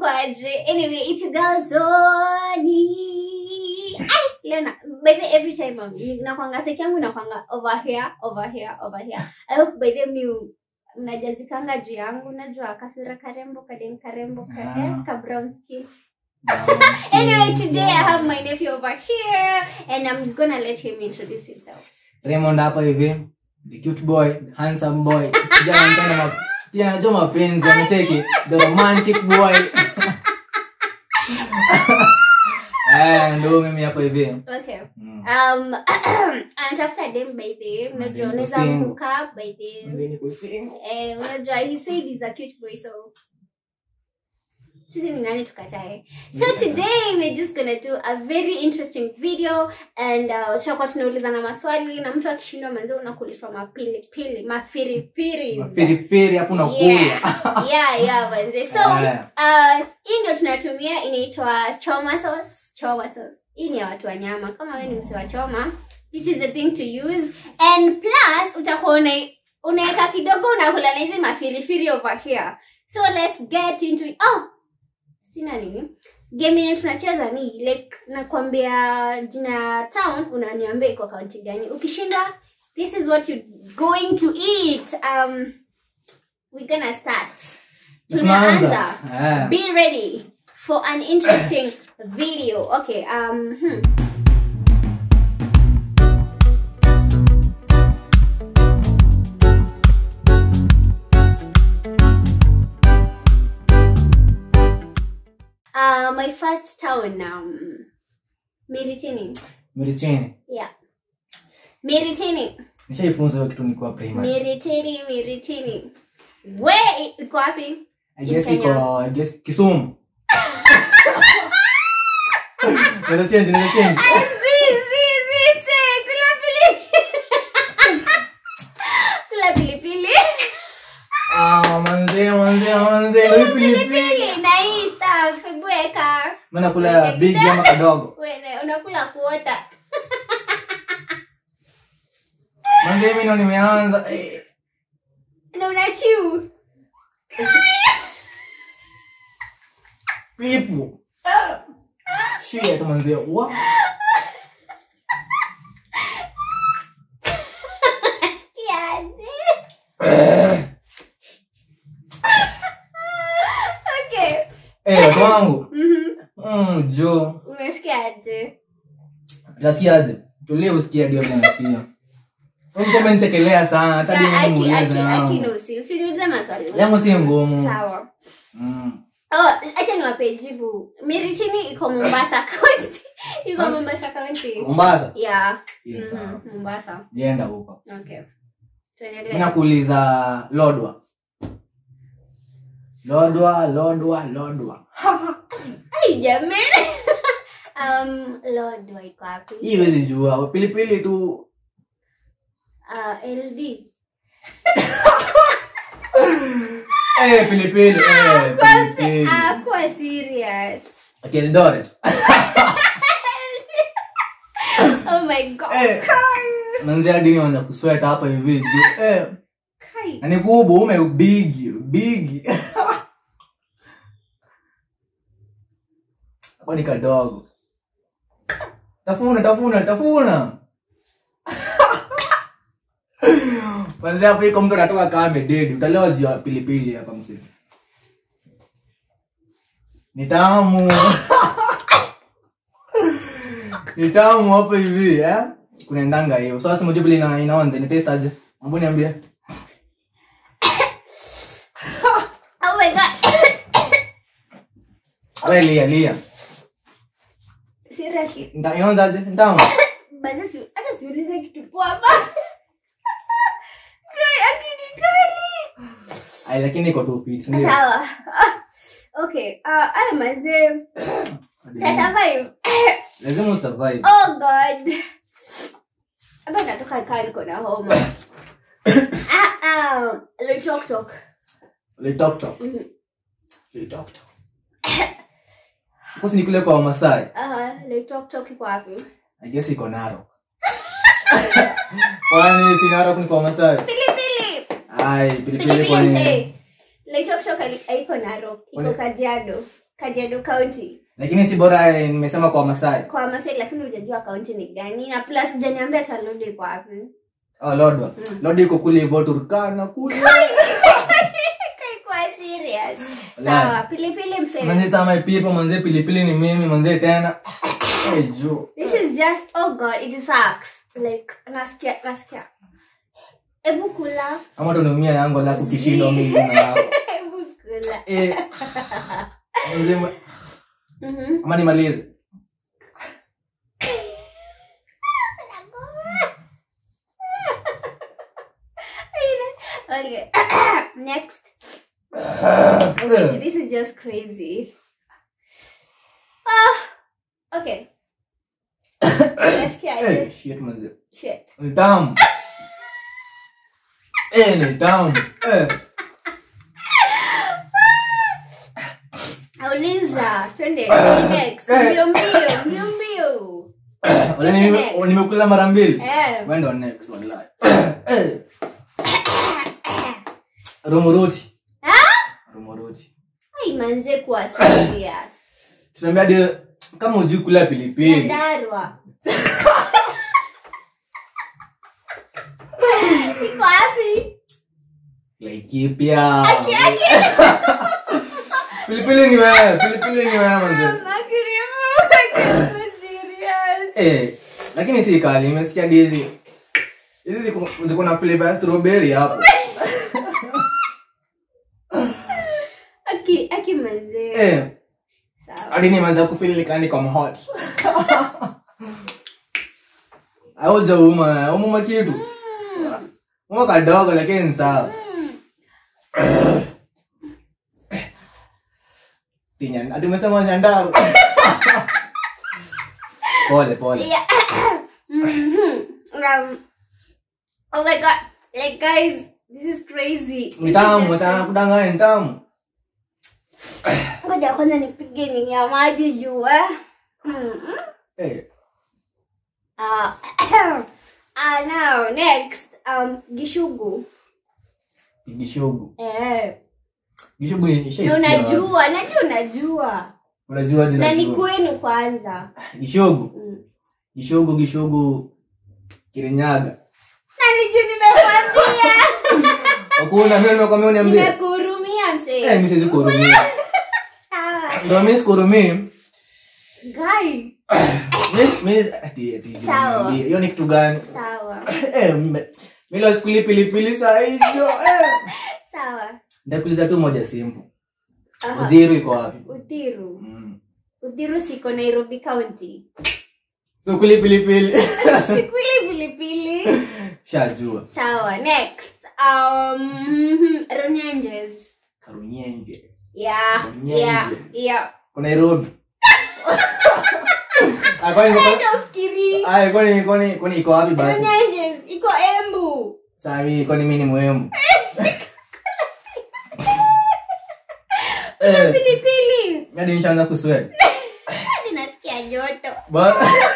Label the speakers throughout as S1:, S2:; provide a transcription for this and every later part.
S1: kwaje anyway it's galzoni Ai, leo na by the every time um, ni- nakwanga seki yangu nakwanga over here over here over here i hope by the mi mnajazikanga juu yangu najua kasura karembo kadem karembo ka,
S2: Ah.
S1: eh, ka brown skin anyway today i have my nephew over here and i'm gonna let him introduce himself
S2: raymond hapa hivi the cute boy handsome boy kijana anapenda ma- kijana anajua mapenzi anacheki the romantic boy eh ndo mimi hapa hivi
S1: okay
S2: Mm.
S1: um anatafuta dem by the unajua
S2: Madem
S1: unaweza
S2: kusingle.
S1: hook up by the
S2: Mimi niko single.
S1: eh unajua he said he's a cute boy so sisi ni nani tukatae so today we're just gonna do a very interesting video and uh, tutakuwa tunaulizana maswali na mtu akishindwa manzi unakulishwa mapilipili mafirifiri
S2: mapiripiri hapo nakula
S1: yeah yeah yeah manze so
S2: Eh,
S1: uh, hii ndio tunatumia inaitwa choma sauce choma sauce hii ni ya watu wa nyama kama wewe ni msi wa choma this is the thing to use and plus utakuwa una- unaweka kidogo unakula na hizi mafirifiri over here so let's get into it. oh sina nini game yenye tunacheza ni like nakwambia jina ya town unaniambia iko kaunti gani ukishinda this is what you going to eat um we're gonna start tunaanza
S2: tunaanza Eh.
S1: be ready for an interesting video okay um hmm. uh my first town um miritini
S2: mirichini
S1: yeah miritini
S2: nishaifunza hiyo kitu nikuwa primary
S1: miritini miritini we iko wapi
S2: I guess
S1: In Kenya.
S2: iko I guess Kisumu. Naweza change, naweza change.
S1: Zi, zi, zi, mse, kula pilipili. kula pilipili
S2: Ah, manze, manze, manze, ndio hii pilipili.
S1: pilipili na hii stuff hebu weka
S2: Mimi nakula big ama kadogo.
S1: Wene, unakula kuota
S2: Manze, mimi ndo nimeanza. Eh,
S1: na unachiu
S2: Pipu. Ah. Shit, manze. Wa.
S1: kiaje
S2: Eh.
S1: okay
S2: Eh, watu wangu.
S1: Mhm.
S2: Mm, jo.
S1: umesikiaje
S2: Utasikiaje? Tulie usikie ndio vile nasikia. Wewe umenichekelea sana, hata mimi
S1: Aki-
S2: nimuulize
S1: aki-
S2: yangu.
S1: akinusi usiniulize maswali
S2: Yangu si ngumu.
S1: sawa
S2: Mm.
S1: Oh, acha niwape jibu miritini iko mombasa county iko mombasa county
S2: Mombasa.
S1: yeah
S2: Yes,
S1: Mhm,
S2: sawa.
S1: mombasa
S2: Jenda huko.
S1: okay
S2: Mimi
S1: tuendelee
S2: nakuuliza lodwa. Lodwa, lodwa, lodwa.
S1: ai jamani um lord wa iko wapi
S2: Hii huwezi jua. Pilipili tu.
S1: uh, ld
S2: Eh, pilipili. Eh, pilipili.
S1: ah kuwa serious
S2: Okay, Eldoret.
S1: oh my god
S2: Eh. Manzi hadi ni wanza kusweta hapa hivi. ju- Eh.
S1: kai
S2: Na ni kubwa ume bigi, bigi. Hapo ni kadogo. Tafuna, tafuna, tafuna. Manzi hapo iko mtu anatoka kama amededi. Utalewa juu ya pilipili hapa msee. Ni tamu. Ni tamu hapo hivi, eh? Kunaendanga hiyo. Sasa mjue vile ina inaonja, ni taste aje? Ambo niambie.
S1: oh my god
S2: Wewe lia lia.
S1: seriously
S2: Nta inaonja aje? Ntamu.
S1: basi si hata siulize kitu poa ba kai akini kali
S2: Ai lakini iko tu fit, ndio.
S1: sawa Ah, okay uh, aya mazee tasurvive
S2: Lazima usurvive.
S1: oh god hapa natoka kaa niko na homa ah, ah, loitoktok
S2: Le talk talk.
S1: Mhm.
S2: Le talk talk. Kosi nikule kwa Masai.
S1: Aha, loitoktok iko wapi
S2: I guess iko Narok. Kwani si Narok ni kwa Masai?
S1: pilipili
S2: Ai, pilipili
S1: pilipili
S2: kwa nini?
S1: mzee loitoktok haiko narok iko
S2: Kwani-
S1: kajiado kajiado county
S2: lakini si bora eh, nimesema kwa masai
S1: kwa masai lakini hujajua kaunti ni gani na plus hujaniambia talodi iko wapi
S2: oh, lodwa lodwa iko kule hivyo turkana kule
S1: Kwa serious
S2: Wala.
S1: sawa pilipili msee
S2: manze sama ipipo manze pilipili ni mimi manze tena Eh, jo
S1: this is just oh god it sucks like nasikia nasikia hebu kula
S2: ama tunaumia yangu alafu kishindo mimi na yako
S1: hebu kula
S2: eh manze ma-
S1: mhm
S2: ama nimalize
S1: okay next
S2: Eh,
S1: this is just crazy ah okay nasikia
S2: eh,
S1: aje
S2: shit manze
S1: shit
S2: ni tamu eh ni tamu eh
S1: auliza twende next
S2: Eh.
S1: mbio mbio mbio mbio
S2: wala nime- nimekula mara mbili
S1: eh
S2: wendo next wallahi eh romuruti
S1: ah
S2: romuruti
S1: ai manze kuwa serious
S2: tunaambia de kama ujui kula pilipili
S1: Nyandarua. Iko wapi?
S2: laikipia
S1: Aki aki.
S2: pilipili ni wewe pilipili ni wewe manze
S1: Makirimu. Ako serious.
S2: eh lakini si kali nimesikia dizi hizi ziko ziko na flavor ya strawberry hapo
S1: Aki aki manze.
S2: eh
S1: Sawa.
S2: hadi nimeanza kufeel like ni kama hot auja uma uma kitu uma kadogo lakini ni sawa Pinya, ati umesema nyandaru pole pole
S1: Yeah. Mhm. Um, oh my god. Like guys, this is crazy.
S2: ni tamu watana kudanganya ni tamu
S1: Ngoja kwanza nipige nini ya maji juu eh. Mhm.
S2: eh
S1: Uh, uh, now next um gishugu
S2: gishogu
S1: eh
S2: gishogu
S1: na
S2: ishaisikia
S1: unajua najua unajua
S2: unajua
S1: na ni
S2: jina
S1: kwenu kwanza
S2: gishogu
S1: mm.
S2: gishogu gishogu kirinyaga
S1: na niju nimekwambia
S2: hakuna mimi nimekwambia uniambie
S1: nimekuhurumia
S2: eh
S1: msee
S2: mimi siwezi kuhurumia
S1: sawa
S2: ndio mimi sikuhurumii
S1: gai
S2: Mimi- mimi ati ati
S1: Sawa.
S2: niambie, hiyo ni kitu gani
S1: sawa
S2: eh mme- mimi leo sikuli pilipili saa hizo eh
S1: sawa
S2: ndakuuliza tu moja simple
S1: Aha.
S2: udhiru iko wapi
S1: uthiru
S2: mm.
S1: uthiru siko nairobi county
S2: so kuli pilipili
S1: sikuli pilipili
S2: shajua
S1: sawa next um mhm, runyenjes
S2: karunyenge
S1: yeah
S2: Runyenje.
S1: yeah yeah
S2: kwa nairobi Ah, kwani niko-
S1: Nafikiri.
S2: Ah, kwani kwani kwani iko wapi basi
S1: Runyenjes, iko embu
S2: saa hii kwani mimi ni muhimu eh
S1: pilipili
S2: mimi hadi nishaanza kusweat
S1: hadi nasikia joto
S2: but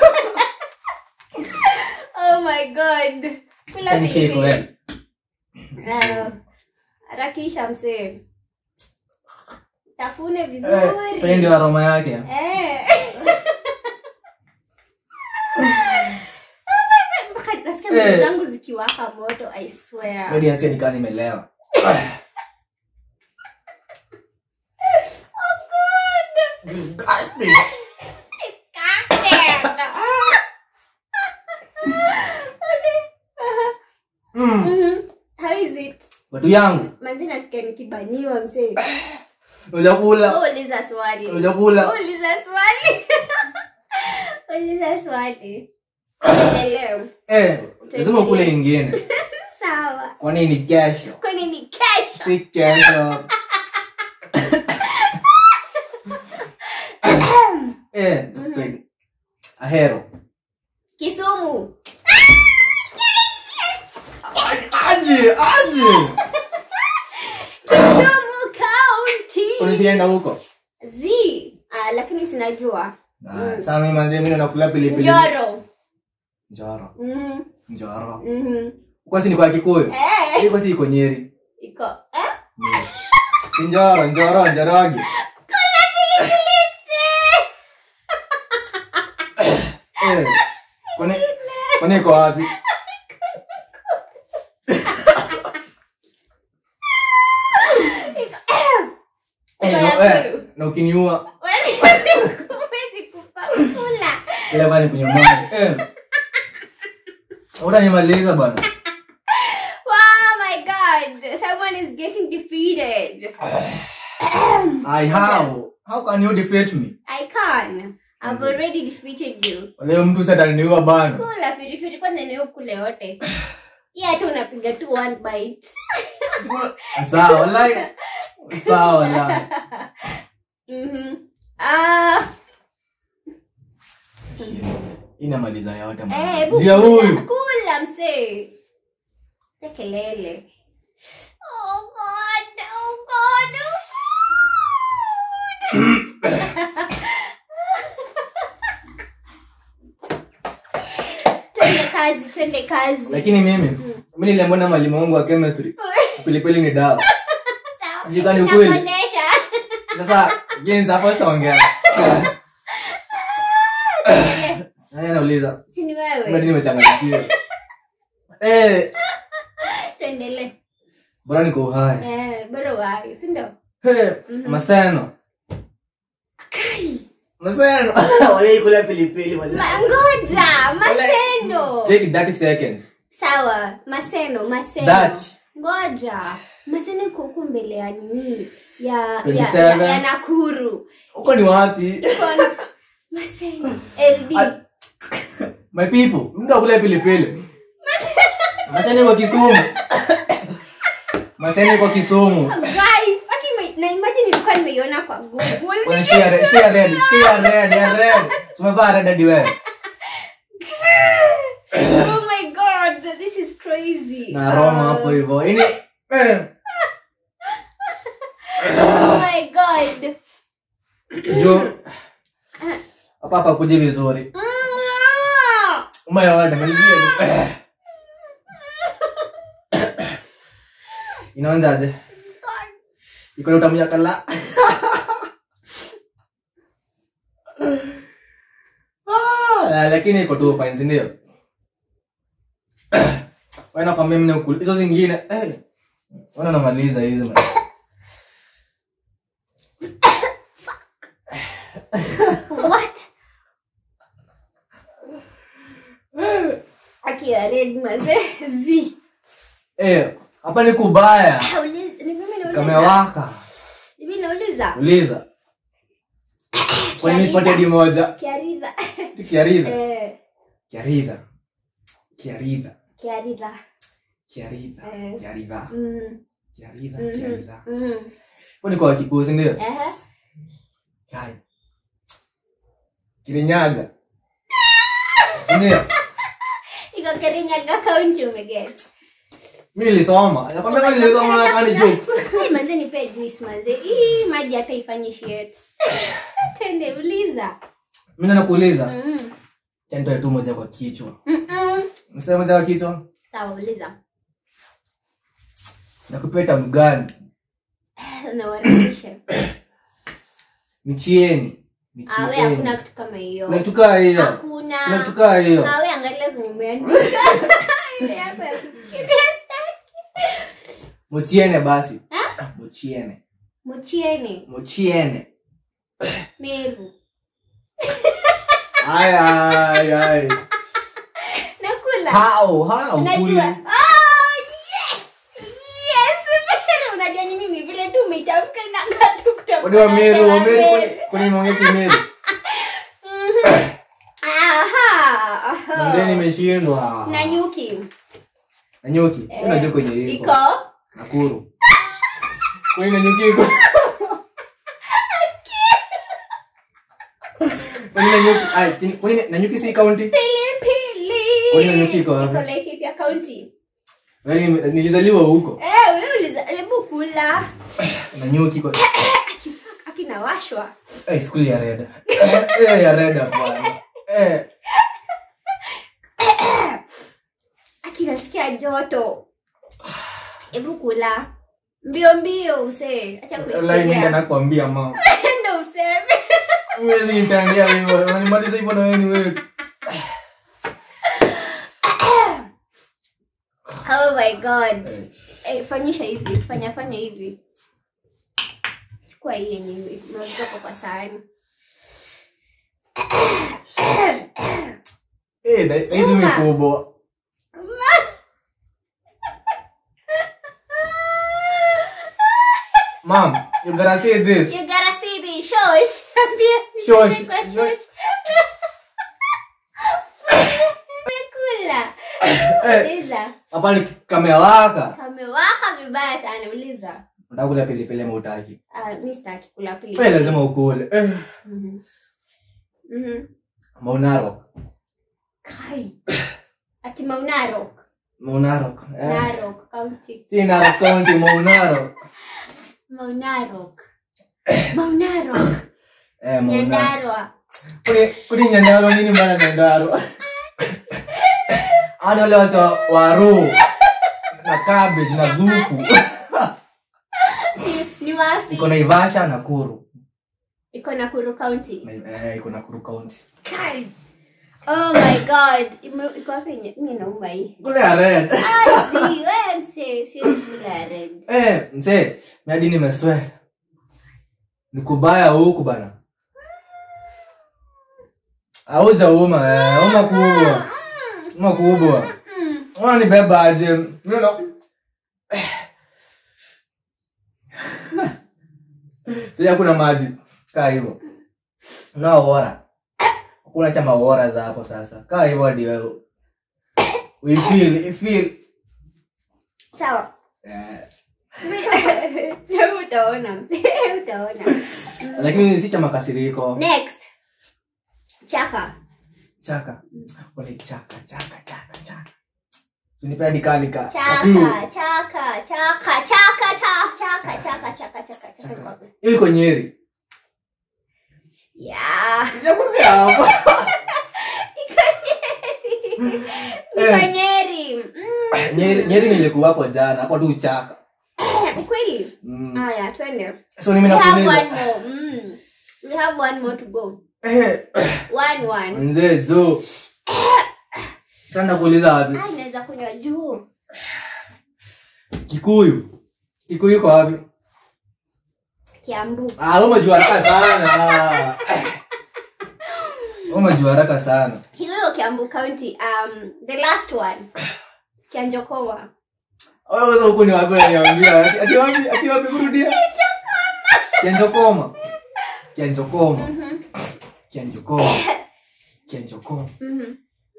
S1: oh my god kula
S2: Can you shake
S1: pilipili
S2: well?
S1: Ah, harakisha msee tafune
S2: Eh,
S1: vizuri
S2: sasa hii ndio aroma yake
S1: Eh. Oh my God, mpaka nasikia
S2: Eh.
S1: miguu zangu zikiwaka moto i swear
S2: hadi nasikia nikaa nimelewa
S1: oh god
S2: Disgusting.
S1: Disgusting. Okay. Uh-huh.
S2: Mm.
S1: Mhm. How is it?
S2: watu yangu
S1: Manzi nasikia nikibaniwa msee.
S2: ujakula
S1: Wewe Uliza swali.
S2: ujakula
S1: Uliza swali. Uliza swali. Leo.
S2: eh lazima ukule ingine
S1: Sawa.
S2: kwani ni kesho
S1: Kwani ni kesho?
S2: si kesho eh like, ahero
S1: Kisumu.
S2: aje aje
S1: Kisumu County.
S2: unisienda huko
S1: Z. Ah, lakini sinajua.
S2: Ah, saa mimi manze mimi nakula pilipili
S1: Njoro.
S2: njoro
S1: Mhm.
S2: njoro
S1: Mhm.
S2: kwa si ni kwa kikuyu
S1: Eh.
S2: iko si iko nyeri
S1: Iko. Eh?
S2: Nyeri. Si njoro njoro njoroge Eh, kwani kwani iko wapi Eh,
S1: Iko
S2: no,
S1: ya
S2: eh,
S1: guru.
S2: na ukiniua
S1: Huwezi- huwezi kupakula.
S2: ile bani kunywa maji eh utanimaliza bana
S1: Oh my god, someone is getting defeated.
S2: I how how can you defeat me
S1: I can. I've already defeated you.
S2: leo mtu sataniua bana
S1: Kula firifiri kwanza ni ukule yote. Hii hata unapiga tu one bite.
S2: sawa wallahi sawa wallahi
S1: Mhm. Ah,
S2: inamaliza yote
S1: eh,
S2: man.
S1: hebu
S2: zia
S1: kula-
S2: huyu
S1: Kula msee. Acha kelele. Oh god, oh god. Oh god. twende kazi, twende kazi.
S2: lakini mimi mi niliambona mwalimu wangu wa chemistry pilipili ni dawa
S1: Sawa.
S2: Sijui kama ni ukweli.
S1: Nakuonesha.
S2: sasa jinsi hapo sitaongea nani anauliza
S1: Si ni
S2: ngadi
S1: wewe.
S2: nimechanganyikiwa eh
S1: Tuendelee.
S2: bora niko uhai
S1: Eh, bora wahi, si ndio?
S2: Hey,
S1: Mhm.
S2: maseno
S1: Kai.
S2: maseno walaikula pilipili wala-
S1: Ma- Ngoja, maseno.
S2: take 30 seconds
S1: Sawa, maseno, maseno.
S2: that
S1: Ngoja. Maseno iko huku mbele ya nini? Ya ya,
S2: 27.
S1: ya, ya Nakuru.
S2: huko ni wapi
S1: Iko na- Maseno. LD.
S2: At- my people mtu akula pilipili maseno iko kisumu maseno iko kisumu
S1: Guy, fucking my- na imagine nilikuwa nimeiona kwa Google.
S2: Kwenye shikia red, shikia red, shikia red, ya red. Tumevaa red hadi wewe.
S1: oh my god, this is crazy.
S2: Na aroma hapo
S1: Um,
S2: hivyo. Ini eh,
S1: Oh my god.
S2: jo hapa hapa kuji vizuri.
S1: Mm.
S2: Umeona malizia tu. Eh. Inaanzaje? Iko na utamu ya kala. Ah, lakini iko tu fine, si ndio? Wewe nakwambia mimi ukul. Hizo zingine eh. Wana namaliza hizo man.
S1: What? Akiwa red maze. Z.
S2: Eh, hapa ni kubaya.
S1: Uliza, ni mimi nauliza.
S2: Kamewaka.
S1: Ni mimi nauliza.
S2: Uliza. Kwa nini sipati hadi moja?
S1: Kiaridha.
S2: Kiaridha.
S1: Eh,
S2: Kiaridha. Kiaridha.
S1: kiaridha.
S2: Kiaridha.
S1: Eh.
S2: Kiaridha.
S1: Mm.
S2: Kiaridha.
S1: Mhm.
S2: Kiaridha.
S1: Mhm.
S2: Kwa ni kwa Kikuyu, ndio?
S1: Ehe.
S2: Kai. Kirinyaga. Ndio.
S1: Iko Kirinyaga County umeget.
S2: Mimi nilisoma. Nakwambia kama nilisoma kama ni jokes.
S1: Hey, manze nipe juice manze. Hii maji hata ifanye shit. Twende uliza.
S2: Mimi nakuuliza.
S1: Mhm.
S2: Tendo tu moja kwa kichwa.
S1: Mhm.
S2: Msema moja kwa kichwa.
S1: Sawa uliza.
S2: Nakupeta mgani?
S1: Nawarekebisha.
S2: Michieni.
S1: Awe
S2: Michieni.
S1: hakuna kitu kama hiyo.
S2: Unatukaa hiyo.
S1: Hakuna.
S2: Unatukaa hiyo.
S1: Awe angalia zimeandika. Ile hapa ya kufikiria staki.
S2: Muchiene basi.
S1: Ha?
S2: Muchiene.
S1: Mochieni.
S2: Muchiene.
S1: Meru.
S2: Ay ay ay.
S1: Nakula.
S2: How? How?
S1: Unajua.
S2: Kuli.
S1: Oh, yes. Yes, Meru. Unajua nini ni vile tu umeitamka na ngatu kutoka.
S2: Wadi wa Meru, wa Meru
S1: Meru.
S2: kwani- kwani nimeongea kimeru?
S1: Mhm. Aha. aha.
S2: Mzee nimeshindwa.
S1: Na nyuki.
S2: Na nyuki.
S1: Eh,
S2: Unajua kwenye iko.
S1: Iko.
S2: Nakuru. Kwani na nyuki iko? Kwani na nyuki, ai, tini- kwani na nyuki si county?
S1: Pilipili.
S2: Kwani na nyuki iko wapi?
S1: Iko Laikipia County.
S2: Yaani nilizaliwa huko.
S1: Eh, wewe uliza hebu kula.
S2: Na nyuki iko.
S1: Akinawashwa.
S2: Eh, skuli ya red. Eh, ya red bwana. Eh,
S1: Akinasikia joto. Hebu kula. Mbio mbio msee. Acha
S2: line ndio
S1: kufikiria.
S2: nakwambia mama.
S1: Ndio useme.
S2: Mwezi nitandia hivyo. Unanimaliza hivyo na wewe ni wewe.
S1: oh my god
S2: Eh,
S1: eh, fanyisha hivi fanya fanya hivi chukua hii yenye imewekwa kwa sahani
S2: eh, da- hizi
S1: Sema.
S2: mikubwa Mom, you gotta say this.
S1: you gotta see the shosh Ambia,
S2: Shosh,
S1: kwa
S2: shosh.
S1: Umekula.
S2: Eh,
S1: uliza
S2: hapa ni kamewaka.
S1: kamewaka vibaya sana uliza
S2: Unataka kula pilipili ama hutaki?
S1: Ah, mi sitaki kula
S2: Eh,
S1: pilipili
S2: lazima ukule. Eh,
S1: Mhm. Mhm.
S2: Maunarok.
S1: Kai. ati maunarok
S2: Maunarok. Eh.
S1: narok county
S2: Si Narok County, Maunarok.
S1: maunarok maunarok
S2: Eh, Maunarok.
S1: nyandarwa
S2: Kuni kuni Nyandarua nini maana Nyandarua? Ana wale wasa waru na cabbage na dhuku.
S1: ni wapi
S2: Iko Naivasha na Kuru.
S1: iko nakuru county
S2: Eh, iko Nakuru County.
S1: Kai. oh my god Ime- iko wapi nye- mi nauma hii
S2: Kule ya red.
S1: Ah, si, we mse siwezi kula red
S2: Eh, mzee, mi hadi nimesweat. Ni kubaya huku bana. Auza uma, eh, uma kubwa. Uma kubwa.
S1: Mm.
S2: Unanibeba aje? Mimi na Sasa kuna maji kaa hivyo. Na ora. Kuna chama ora za hapo sasa. Kaa hivyo hadi wewe. We feel, we feel.
S1: sawa
S2: Eh,
S1: Mi- utaona mse utaona
S2: lakini si cha makasiriko.
S1: next chaka
S2: Chaka. Wale chaka, chaka, chaka, chaka. Unipe hadi kalika.
S1: chaka chaka chaka chaka cha- chaka chaka chaka chaka chaka iko wapi?
S2: Hiyo iko Nyeri.
S1: yeah
S2: Sijakuzia hapo.
S1: iko
S2: Eh.
S1: nyeri Mm.
S2: Nyeri, Nyeri nilikuwa hapo jana, hapo tu chaka.
S1: ukweli
S2: Mm.
S1: haya twende
S2: So mimi
S1: we have one
S2: nakuuliza.
S1: more mm. we have one more to go
S2: Eh,
S1: one one
S2: mzee zo. Sasa nakuuliza wapi?
S1: ah naweza kunywa juu
S2: Kikuyu. Kikuyu iko wapi?
S1: kiambu
S2: Ah, wewe umejua haraka sana. Wewe umejua haraka sana.
S1: kiwewe kiambu county um the last one kianjokoma
S2: Wewe sasa huko ni wapi unaniambia? Ati- Ati wapi? Ati wapi kurudia? Kianjokoma. Kianjokoma.
S1: mhm
S2: Kianjokoma. Kianjokoma.
S1: mhm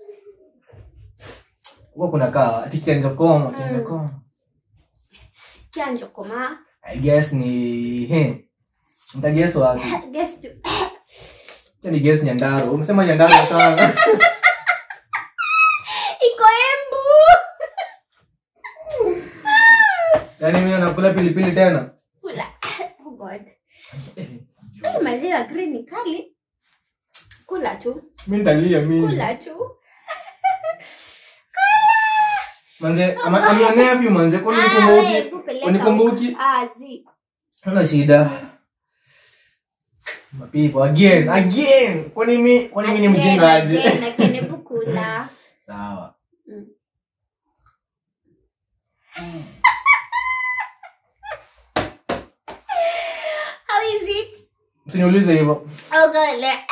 S2: Huko kuna kaa ati Kianjokoma, Kianjokoma.
S1: kianjokoma
S2: I guess ni he. Nitaguess wapi?
S1: guess to
S2: Acha ni guess Nyandarua. Umesema Nyandarua sana.
S1: iko embu
S2: Yaani mimi nakula pilipili tena.
S1: kula oh god Hii maziwa green ni kali kula tu
S2: Mimi nitalia mimi.
S1: kula tu
S2: Manze, ama I'm your nephew manze. Kwani
S1: Ah, we,
S2: unikumbuki?
S1: kupeleka
S2: Unikumbuki?
S1: huko. Ah, zi.
S2: Hana shida. Mapipo again, again. Kwani mimi, kwani mimi ni
S1: Again,
S2: mjinga aje?
S1: again, again, hebu kula
S2: Sawa.
S1: Mm. how is it
S2: Msiniulize hivyo.
S1: Oh god, like,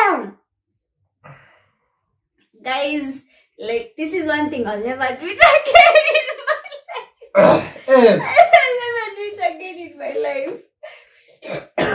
S1: guys, like this is one thing I'll never do it again in my
S2: Eh,
S1: I'll never do it again in my life.